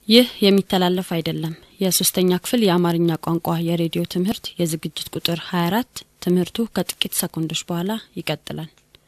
ይህ የሚተላለፍ አይደለም። የሶስተኛ ክፍል የአማርኛ ቋንቋ የሬዲዮ ትምህርት የዝግጅት ቁጥር 24 ትምህርቱ ከጥቂት ሰኮንዶች በኋላ ይቀጥላል።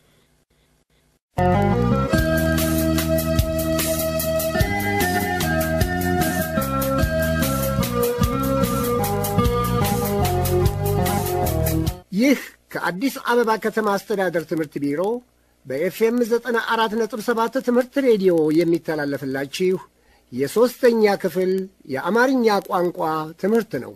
ይህ ከአዲስ አበባ ከተማ አስተዳደር ትምህርት ቢሮ በኤፍኤም 94.7 ትምህርት ሬዲዮ የሚተላለፍላችሁ የሦስተኛ ክፍል የአማርኛ ቋንቋ ትምህርት ነው።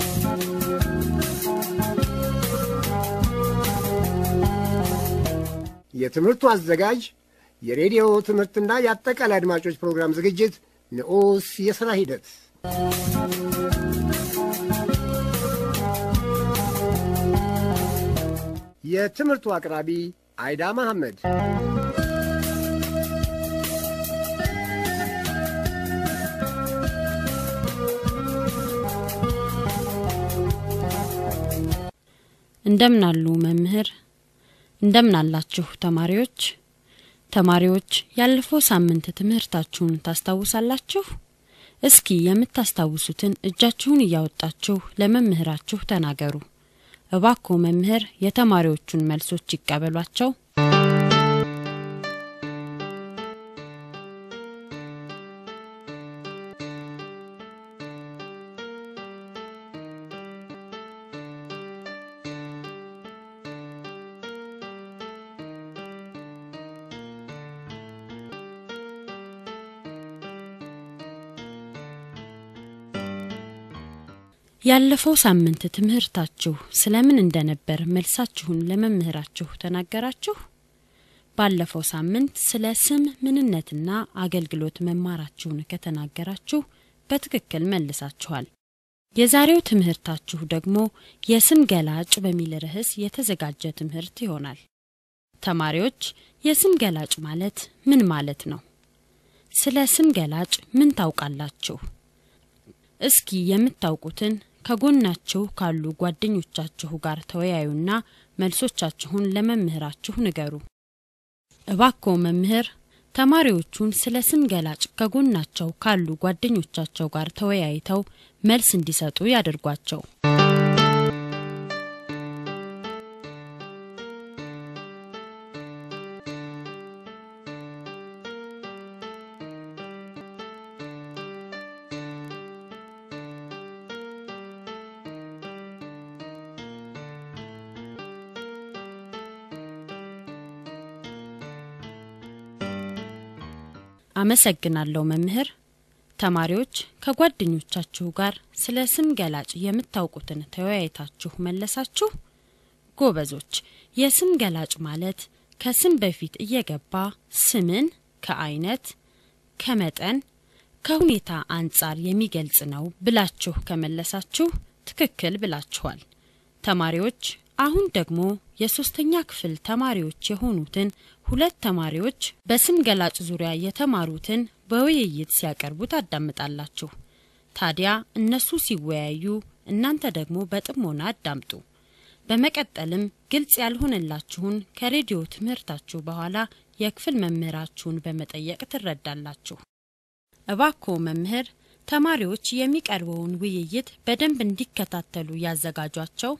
የትምህርቱ አዘጋጅ የሬዲዮ ትምህርትና የአጠቃላይ አድማጮች ፕሮግራም ዝግጅት ንዑስ የሥራ ሂደት የትምህርቱ አቅራቢ አይዳ መሐመድ። እንደምን አሉ መምህር? እንደምን አላችሁ ተማሪዎች? ተማሪዎች ያለፈው ሳምንት ትምህርታችሁን ታስታውሳላችሁ? እስኪ የምታስታውሱትን እጃችሁን እያወጣችሁ ለመምህራችሁ ተናገሩ። እባክዎ መምህር የተማሪዎቹን መልሶች ይቀበሏቸው። ያለፈው ሳምንት ትምህርታችሁ ስለምን እንደነበር መልሳችሁን ለመምህራችሁ ተናገራችሁ? ባለፈው ሳምንት ስለ ስም ምንነትና አገልግሎት መማራችሁን ከተናገራችሁ በትክክል መልሳችኋል። የዛሬው ትምህርታችሁ ደግሞ የስም ገላጭ በሚል ርዕስ የተዘጋጀ ትምህርት ይሆናል። ተማሪዎች የስም ገላጭ ማለት ምን ማለት ነው? ስለ ስም ገላጭ ምን ታውቃላችሁ? እስኪ የምታውቁትን ከጎናችሁ ካሉ ጓደኞቻችሁ ጋር ተወያዩና መልሶቻችሁን ለመምህራችሁ ንገሩ። እባክዎ መምህር ተማሪዎቹን ስለ ስም ገላጭ ከጎናቸው ካሉ ጓደኞቻቸው ጋር ተወያይተው መልስ እንዲሰጡ ያድርጓቸው። አመሰግናለሁ መምህር። ተማሪዎች ከጓደኞቻችሁ ጋር ስለ ስም ገላጭ የምታውቁትን ተወያይታችሁ መለሳችሁ? ጎበዞች። የስም ገላጭ ማለት ከስም በፊት እየገባ ስምን ከአይነት፣ ከመጠን፣ ከሁኔታ አንጻር የሚገልጽ ነው ብላችሁ ከመለሳችሁ ትክክል ብላችኋል። ተማሪዎች አሁን ደግሞ የሶስተኛ ክፍል ተማሪዎች የሆኑትን ሁለት ተማሪዎች በስም ገላጭ ዙሪያ የተማሩትን በውይይት ሲያቀርቡ ታዳምጣላችሁ። ታዲያ እነሱ ሲወያዩ እናንተ ደግሞ በጥሞና አዳምጡ። በመቀጠልም ግልጽ ያልሆነላችሁን ከሬዲዮ ትምህርታችሁ በኋላ የክፍል መምህራችሁን በመጠየቅ ትረዳላችሁ። እባክዎ መምህር ተማሪዎች የሚቀርበውን ውይይት በደንብ እንዲከታተሉ ያዘጋጇቸው።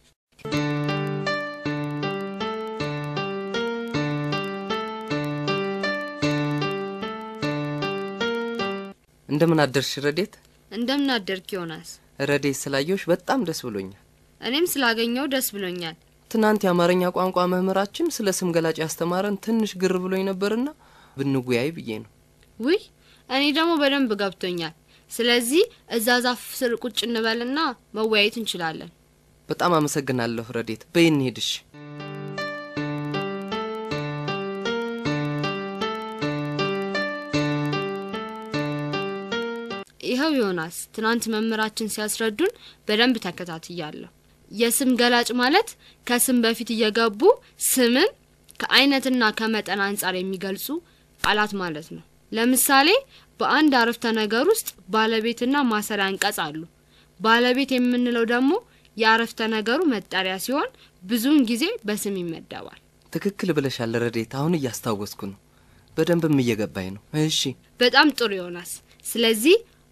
እንደምን አደርሽ ረዴት? እንደምን አደርክ ዮናስ? ረዴት ስላየሁሽ በጣም ደስ ብሎኛል። እኔም ስላገኘው ደስ ብሎኛል። ትናንት የአማርኛ ቋንቋ መምህራችን ስለ ስም ገላጭ ያስተማረን ትንሽ ግር ብሎኝ ነበርና ብንወያይ ብዬ ነው። ውይ እኔ ደግሞ በደንብ ገብቶኛል። ስለዚህ እዛ ዛፍ ስር ቁጭ እንበልና መወያየት እንችላለን። በጣም አመሰግናለሁ ረዴት። በይ እንሂድሽ። ይኸው ዮናስ፣ ትናንት መምህራችን ሲያስረዱን በደንብ ተከታትያለሁ። የስም ገላጭ ማለት ከስም በፊት እየገቡ ስምን ከአይነትና ከመጠን አንጻር የሚገልጹ ቃላት ማለት ነው። ለምሳሌ በአንድ አረፍተ ነገር ውስጥ ባለቤትና ማሰሪያ አንቀጽ አሉ። ባለቤት የምንለው ደግሞ የአረፍተ ነገሩ መጠሪያ ሲሆን ብዙውን ጊዜ በስም ይመደባል። ትክክል ብለሻል ረዴት። አሁን እያስታወስኩ ነው። በደንብም እየገባኝ ነው። እሺ በጣም ጥሩ ዮናስ። ስለዚህ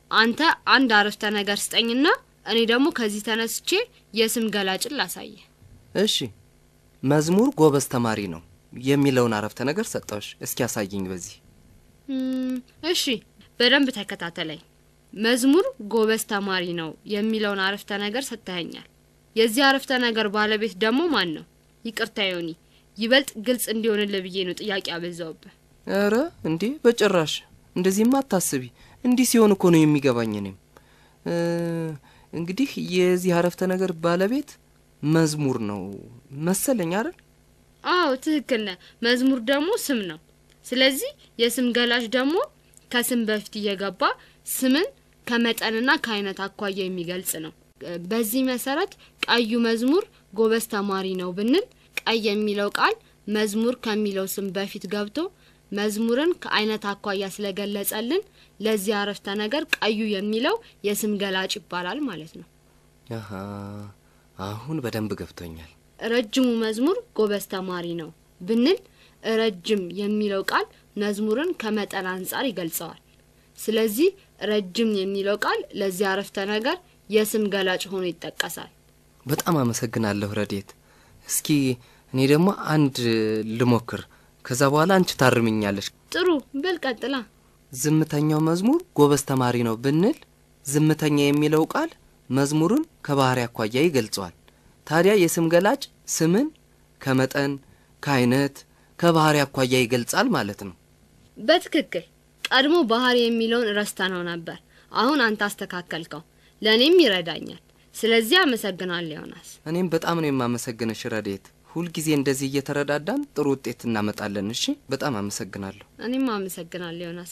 አንተ አንድ አረፍተ ነገር ስጠኝና እኔ ደግሞ ከዚህ ተነስቼ የስም ገላጭን ላሳየ። እሺ መዝሙር ጎበዝ ተማሪ ነው የሚለውን አረፍተ ነገር ሰጠውሽ። እስኪ ያሳየኝ በዚህ እም፣ እሺ በደንብ ተከታተለኝ። መዝሙር ጎበዝ ተማሪ ነው የሚለውን አረፍተ ነገር ሰጥተኸኛል። የዚህ አረፍተ ነገር ባለቤት ደግሞ ማን ነው? ይቅርታ ዮኒ፣ ይበልጥ ግልጽ እንዲሆንልህ ብዬ ነው ጥያቄ አበዛውብህ። ኧረ እንዴ በጭራሽ እንደዚህማ አታስቢ። እንዲህ ሲሆን እኮ ነው የሚገባኝ። እኔም እ እንግዲህ የዚህ አረፍተ ነገር ባለቤት መዝሙር ነው መሰለኝ አይደል? አዎ ትክክል ነህ። መዝሙር ደግሞ ስም ነው። ስለዚህ የስም ገላጭ ደግሞ ከስም በፊት እየገባ ስምን ከመጠንና ከአይነት አኳያ የሚገልጽ ነው። በዚህ መሰረት ቀዩ መዝሙር ጎበዝ ተማሪ ነው ብንል ቀይ የሚለው ቃል መዝሙር ከሚለው ስም በፊት ገብቶ መዝሙርን ከአይነት አኳያ ስለገለጸልን ለዚህ አረፍተ ነገር ቀዩ የሚለው የስም ገላጭ ይባላል ማለት ነው። አሀ አሁን በደንብ ገብቶኛል። ረጅሙ መዝሙር ጎበዝ ተማሪ ነው ብንል ረጅም የሚለው ቃል መዝሙርን ከመጠን አንጻር ይገልጸዋል። ስለዚህ ረጅም የሚለው ቃል ለዚህ አረፍተ ነገር የስም ገላጭ ሆኖ ይጠቀሳል። በጣም አመሰግናለሁ ረዴት። እስኪ እኔ ደግሞ አንድ ልሞክር፣ ከዛ በኋላ አንቺ ታርምኛለሽ። ጥሩ በል ቀጥላ። ዝምተኛው መዝሙር ጎበዝ ተማሪ ነው ብንል ዝምተኛ የሚለው ቃል መዝሙርን ከባህሪ አኳያ ይገልጸዋል። ታዲያ የስም ገላጭ ስምን ከመጠን ከአይነት ከባህሪ አኳያ ይገልጻል ማለት ነው። በትክክል ቀድሞ ባህሪ የሚለውን ረስተ ነው ነበር። አሁን አንተ አስተካከልከው፣ ለእኔም ይረዳኛል። ስለዚህ አመሰግናለሁ ዮናስ። እኔም በጣም ነው የማመሰግንሽ ረዴት። ሁልጊዜ እንደዚህ እየተረዳዳን ጥሩ ውጤት እናመጣለን። እሺ፣ በጣም አመሰግናለሁ። እኔም አመሰግናለሁ ዮናስ።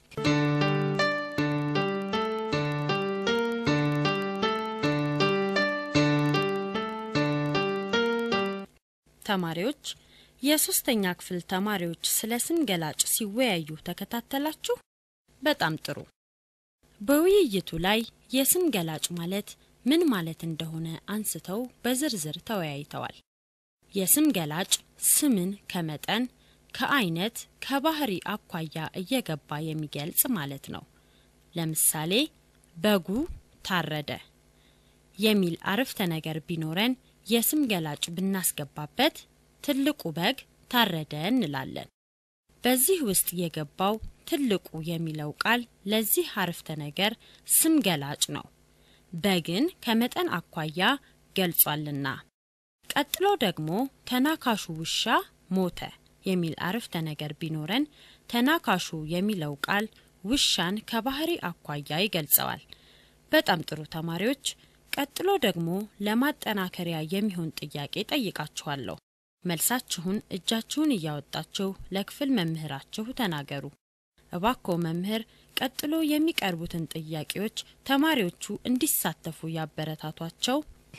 ተማሪዎች የሶስተኛ ክፍል ተማሪዎች ስለ ስም ገላጭ ሲወያዩ ተከታተላችሁ? በጣም ጥሩ። በውይይቱ ላይ የስም ገላጭ ማለት ምን ማለት እንደሆነ አንስተው በዝርዝር ተወያይተዋል። የስም ገላጭ ስምን ከመጠን፣ ከአይነት፣ ከባህሪ አኳያ እየገባ የሚገልጽ ማለት ነው። ለምሳሌ በጉ ታረደ የሚል አረፍተ ነገር ቢኖረን የስም ገላጭ ብናስገባበት ትልቁ በግ ታረደ እንላለን። በዚህ ውስጥ የገባው ትልቁ የሚለው ቃል ለዚህ አረፍተ ነገር ስም ገላጭ ነው። በግን ከመጠን አኳያ ገልጿልና። ቀጥሎ ደግሞ ተናካሹ ውሻ ሞተ የሚል አረፍተ ነገር ቢኖረን ተናካሹ የሚለው ቃል ውሻን ከባህሪ አኳያ ይገልጸዋል። በጣም ጥሩ ተማሪዎች። ቀጥሎ ደግሞ ለማጠናከሪያ የሚሆን ጥያቄ ጠይቃችኋለሁ። መልሳችሁን እጃችሁን እያወጣችሁ ለክፍል መምህራችሁ ተናገሩ። እባክዎ መምህር ቀጥሎ የሚቀርቡትን ጥያቄዎች ተማሪዎቹ እንዲሳተፉ ያበረታቷቸው።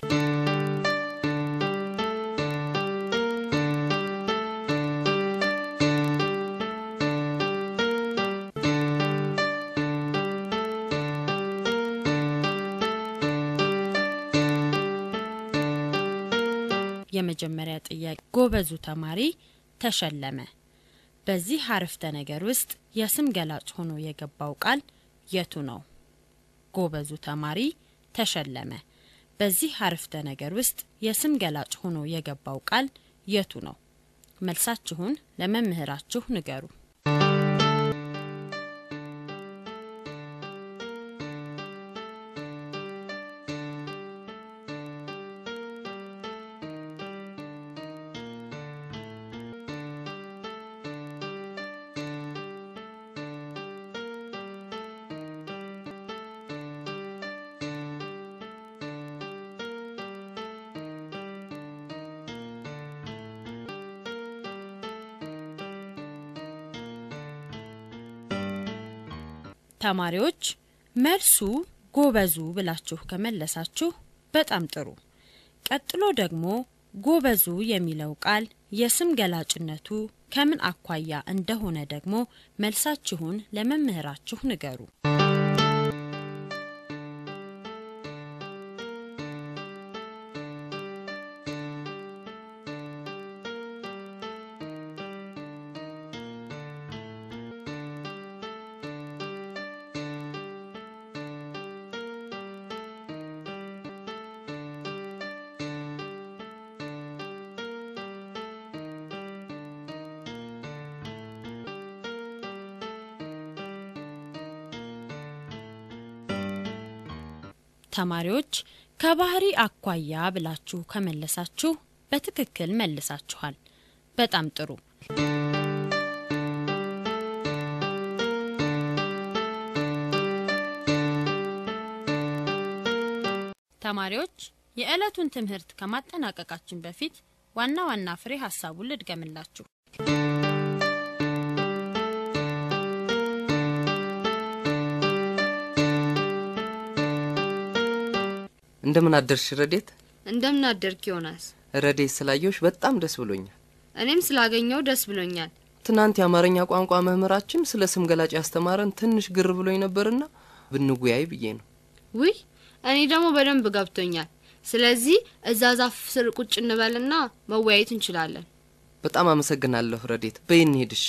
የመጀመሪያ ጥያቄ ጎበዙ ተማሪ ተሸለመ። በዚህ አረፍተ ነገር ውስጥ የስም ገላጭ ሆኖ የገባው ቃል የቱ ነው? ጎበዙ ተማሪ ተሸለመ። በዚህ አረፍተ ነገር ውስጥ የስም ገላጭ ሆኖ የገባው ቃል የቱ ነው? መልሳችሁን ለመምህራችሁ ንገሩ። ተማሪዎች መልሱ ጎበዙ ብላችሁ ከመለሳችሁ በጣም ጥሩ። ቀጥሎ ደግሞ ጎበዙ የሚለው ቃል የስም ገላጭነቱ ከምን አኳያ እንደሆነ ደግሞ መልሳችሁን ለመምህራችሁ ንገሩ። ተማሪዎች ከባህሪ አኳያ ብላችሁ ከመለሳችሁ በትክክል መልሳችኋል። በጣም ጥሩ። ተማሪዎች የዕለቱን ትምህርት ከማጠናቀቃችን በፊት ዋና ዋና ፍሬ ሀሳቡን ልድገምላችሁ። እንደምን አደርሽ ረዴት? እንደምን አደርክ ዮናስ? ረዴት ስላየሁሽ በጣም ደስ ብሎኛል። እኔም ስላገኘው ደስ ብሎኛል። ትናንት የአማርኛ ቋንቋ መምህራችን ስለ ስም ገላጭ ያስተማረን ትንሽ ግር ብሎኝ ነበርና ብንጉያይ ብዬ ነው። ውይ እኔ ደግሞ በደንብ ገብቶኛል። ስለዚህ እዛ ዛፍ ስር ቁጭ እንበልና መወያየት እንችላለን። በጣም አመሰግናለሁ ረዴት። በይ እንሂድሽ።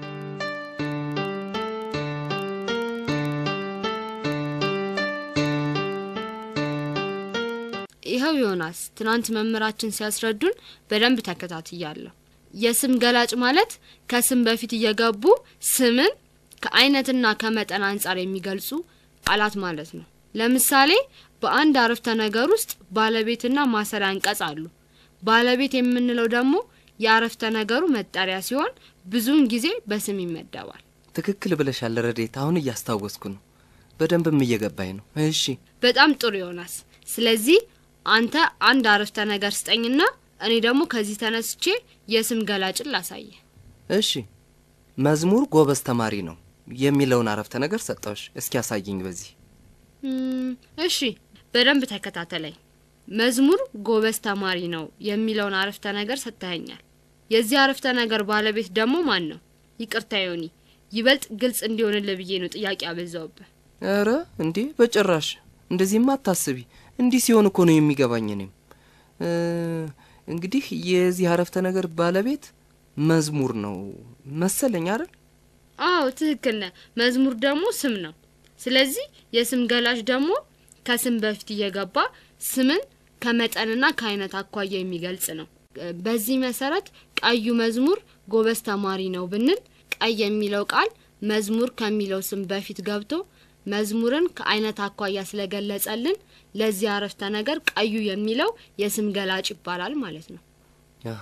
ይኸው ዮናስ፣ ትናንት መምህራችን ሲያስረዱን በደንብ ተከታትያለሁ። የስም ገላጭ ማለት ከስም በፊት እየገቡ ስምን ከአይነትና ከመጠን አንጻር የሚገልጹ ቃላት ማለት ነው። ለምሳሌ በአንድ አረፍተ ነገር ውስጥ ባለቤትና ማሰሪያ አንቀጽ አሉ። ባለቤት የምንለው ደግሞ የአረፍተ ነገሩ መጠሪያ ሲሆን ብዙውን ጊዜ በስም ይመደባል። ትክክል ብለሻል ረዴት። አሁን እያስታወስኩ ነው። በደንብም እየገባኝ ነው። እሺ በጣም ጥሩ ዮናስ። ስለዚህ አንተ አንድ አረፍተ ነገር ስጠኝና እኔ ደግሞ ከዚህ ተነስቼ የስም ገላጭን ላሳየ። እሺ መዝሙር ጎበዝ ተማሪ ነው የሚለውን አረፍተ ነገር ሰጠውሽ። እስኪ ያሳይኝ በዚህ እም፣ እሺ በደንብ ተከታተለኝ። መዝሙር ጎበዝ ተማሪ ነው የሚለውን አረፍተ ነገር ሰጥተኸኛል። የዚህ አረፍተ ነገር ባለቤት ደግሞ ማን ነው? ይቅርታ ዮኒ፣ ይበልጥ ግልጽ እንዲሆንልህ ብዬ ነው ጥያቄ አበዛውብህ። ኧረ እንዴ በጭራሽ እንደዚህማ አታስቢ። እንዲህ ሲሆን እኮ ነው የሚገባኝ። እኔም እ እንግዲህ የዚህ አረፍተ ነገር ባለቤት መዝሙር ነው መሰለኝ አይደል? አዎ ትክክል ነህ። መዝሙር ደግሞ ስም ነው። ስለዚህ የስም ገላጭ ደግሞ ከስም በፊት እየገባ ስምን ከመጠንና ከአይነት አኳያ የሚገልጽ ነው። በዚህ መሰረት ቀዩ መዝሙር ጎበዝ ተማሪ ነው ብንል ቀይ የሚለው ቃል መዝሙር ከሚለው ስም በፊት ገብቶ መዝሙርን ከአይነት አኳያ ስለገለጸልን ለዚህ አረፍተ ነገር ቀዩ የሚለው የስም ገላጭ ይባላል ማለት ነው። አሀ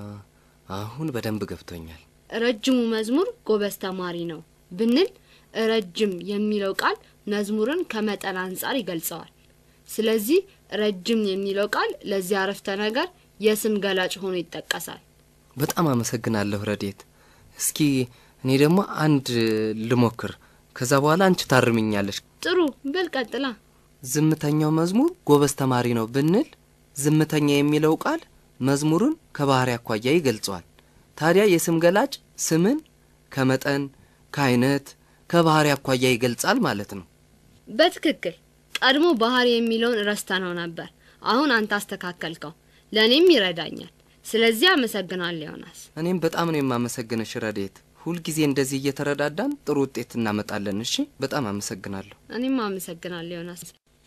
አሁን በደንብ ገብቶኛል። ረጅሙ መዝሙር ጎበዝ ተማሪ ነው ብንል ረጅም የሚለው ቃል መዝሙርን ከመጠን አንጻር ይገልጸዋል። ስለዚህ ረጅም የሚለው ቃል ለዚህ አረፍተ ነገር የስም ገላጭ ሆኖ ይጠቀሳል። በጣም አመሰግናለሁ ረዴት። እስኪ እኔ ደግሞ አንድ ልሞክር፣ ከዛ በኋላ አንቺ ታርምኛለሽ። ጥሩ በል ቀጥላ። ዝምተኛው መዝሙር ጎበዝ ተማሪ ነው ብንል ዝምተኛ የሚለው ቃል መዝሙርን ከባህሪ አኳያ ይገልጸዋል። ታዲያ የስም ገላጭ ስምን ከመጠን ከአይነት ከባህሪ አኳያ ይገልጻል ማለት ነው። በትክክል ቀድሞ ባህሪ የሚለውን ረስተ ነው ነበር። አሁን አንተ አስተካከልከው፣ ለእኔም ይረዳኛል። ስለዚህ አመሰግናለሁ ዮናስ። እኔም በጣም ነው የማመሰግንሽ ረዴት። ሁልጊዜ እንደዚህ እየተረዳዳን ጥሩ ውጤት እናመጣለን። እሺ፣ በጣም አመሰግናለሁ። እኔም አመሰግናለሁ ዮናስ።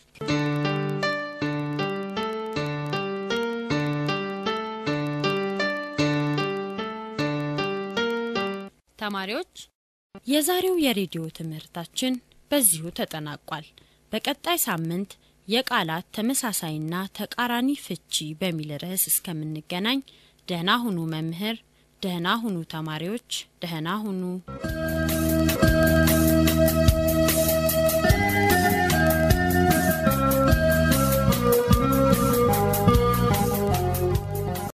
ተማሪዎች የዛሬው የሬዲዮ ትምህርታችን በዚሁ ተጠናቋል። በቀጣይ ሳምንት የቃላት ተመሳሳይና ተቃራኒ ፍቺ በሚል ርዕስ እስከምንገናኝ ደህና ሁኑ መምህር፣ ደህና ሁኑ ተማሪዎች፣ ደህና ሁኑ።